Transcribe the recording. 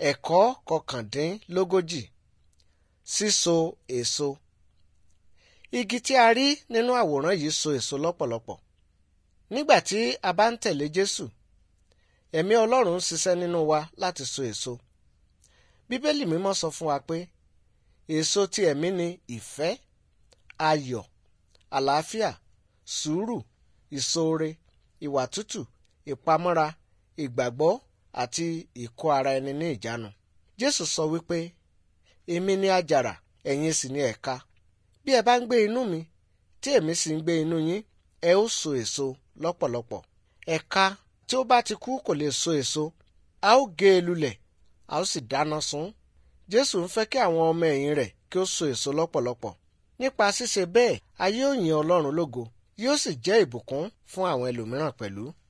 Ẹ̀kọ́ kọkàndínlógójì síso èso. Igi tí a rí nínú àwòrán yìí so èso lọ́pọ̀lọpọ̀. Nígbà tí a bá ń tẹ̀lé Jésù, ẹ̀mí Ọlọ́run ń ṣiṣẹ́ nínú wa láti so èso. Bíbélì mímọ́ sọ fún wa pé èso ti ẹ̀mí ni ìfẹ́, ayọ̀, àlàáfíà, sùúrù, ìṣoore, ìwà tútù, ìpamọ́ra, ìgbàgbọ́ àti ìkó ara ẹni ní ìjánu. Jésù sọ wípé èmi ni àjàrà ẹ̀yin sì ni ẹ̀ka. Bí ẹ bá ń gbé inú mi tí èmi sì ń gbé inú yín ẹ ó so èso lọ́pọ̀lọpọ̀. Ẹ̀ka tí ó bá ti kú kò lè so èso a ó gé e lulẹ̀ a ó sì dáná sun. Jésù ń fẹ́ kí àwọn ọmọ ẹ̀yìn rẹ̀ kí ó so èso lọ́pọ̀lọpọ̀. Nípa ṣíṣe bẹ́ẹ̀ ayé ó yìn Ọlọ́run lógo yóò sì jẹ́ ìbùkún fún àwọn ẹlòmíràn pẹ̀lú.